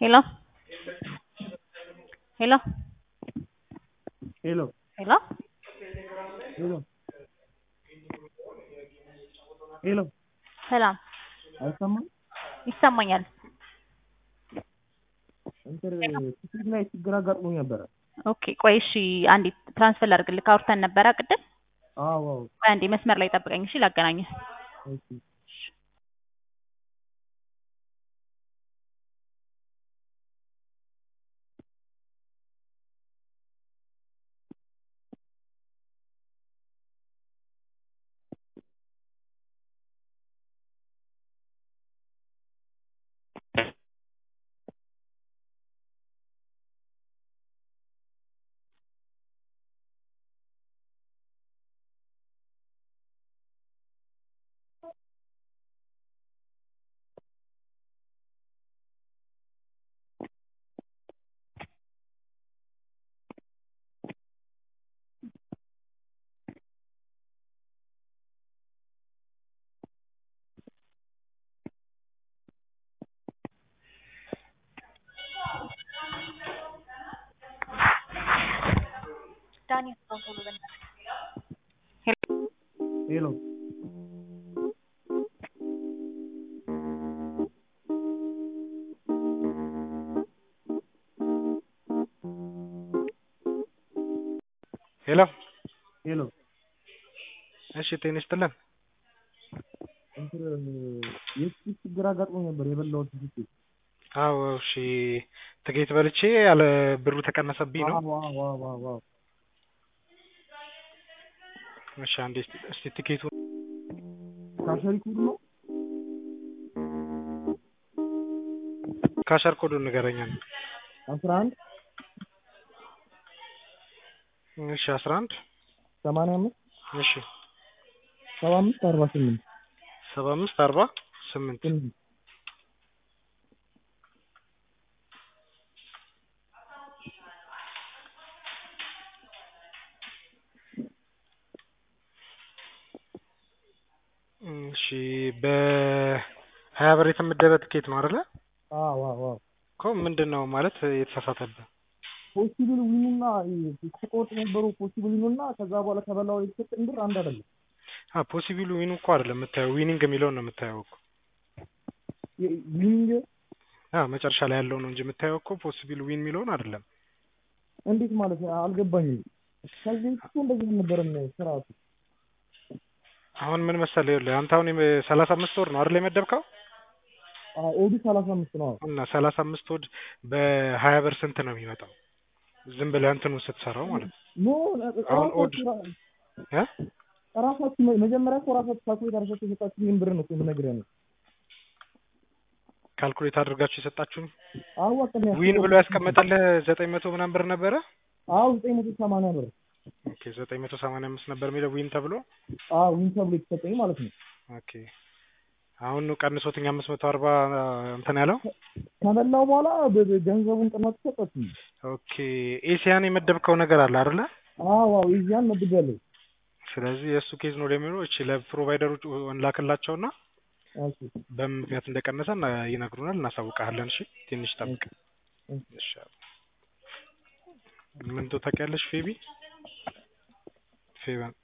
Hello? Hello? ሄሎ ሄሎ ሄሎ ሄሎ ሰላም አይሰማም? ይሰማኛል። እንትን ስልክ ላይ ችግር አጋጥሞኝ ነበረ። ኦኬ ቆይ እሺ፣ አንዴ ትራንስፈር ላድርግልህ። አውርተን ነበረ ቅድም። አዎ አዎ ቆይ አንዴ መስመር ላይ ጠብቀኝ እሺ፣ ላገናኝህ። እሺ ዳኒ ሄሎ ሄሎ ሄሎ እሺ፣ ጤና ይስጥልን። እንትን የስልክ ችግር አጋጥሞኝ ነበር የበላሁት ስልክ አዎ እሺ፣ ትኬት በልቼ ያለ ብሩ ተቀነሰብኝ ነው። አዎ አዎ አዎ አዎ አዎ እሺ፣ አንዴ እስቲ እስቲ ትኬቱ ካሸሪ ኮድ ነው ካሸር ኮዱን ንገረኛ። አስራ አንድ እሺ፣ አስራ አንድ ሰማንያ አምስት እሺ፣ ሰባ አምስት አርባ ስምንት ሰባ አምስት አርባ ስምንት ስምንት እሺ፣ በሀያ ብር የተመደበ ትኬት ነው አይደለ? አዎ አዎ አዎ እኮ ምንድን ነው ማለት የተሳሳተብህ? ፖሲብል ዊኑና ተቆርጦ የነበረው ፖሲብል ዊኑና ከዛ በኋላ ከበላው የተሰጠኝ ብር አንድ አይደለም። አ ፖሲቢሉ ዊኑ እኮ አይደለም የምታየው፣ ዊኒንግ የሚለውን ነው የምታየው እኮ። ዊኒንግ አ መጨረሻ ላይ ያለው ነው እንጂ የምታየው እኮ ፖሲቢል ዊን የሚለውን አይደለም። እንዴት ማለት ነው? አልገባኝም። ከዚህ እኮ እንደዚህ አልነበረም ስርዓቱ። አሁን ምን መሰለህ፣ ይኸውልህ አንተ አሁን ሰላሳ አምስት ወር ነው አይደል የመደብከው? አዎ ኦዲ ሰላሳ አምስት ነው። እና ሰላሳ አምስት ወድ በሀያ ብር ስንት ነው የሚመጣው? ዝም ብለህ እንትኑን ስትሰራው ማለት ነው። ኖ አሁን ኦድ እ ራሳችሁ መጀመሪያ እኮ ራሳችሁ ካልኩሌት አድርጋችሁ የሰጣችሁኝን ብር ነው እኮ የምነግርህ ነው። ካልኩሌት አድርጋችሁ የሰጣችሁኝ አዎ አቅም ዊን ብሎ ያስቀመጠልህ ዘጠኝ መቶ ምናምን ብር ነበረ። አዎ ዘጠኝ መቶ ሰማንያ ብር ኦኬ ዘጠኝ መቶ ሰማንያ አምስት ነበር የሚለው ዊን ተብሎ። አዎ ዊን ተብሎ የተሰጠኝ ማለት ነው። ኦኬ አሁን ነው ቀንሶትኝ አምስት መቶ አርባ እንትን ያለው። ከበላው በኋላ በ- በ- ገንዘቡን ቅናቱ ሰጠችኝ። ኦኬ ኤሲያን የመደብከው ነገር አለ አይደለ? አዎ አዎ ይዚያን መድቤያለሁ። ስለዚህ የእሱ ኬዝ ነው ለሚለው እቺ ለፕሮቫይደሮች እንላክላቸውና እሺ በምን ምክንያት እንደቀነሰ እና- ይነግሩናል፣ እናሳውቃለን። እሺ ትንሽ ጠብቅ። እሺ ምን ታውቂያለሽ ፌቢ ፌበን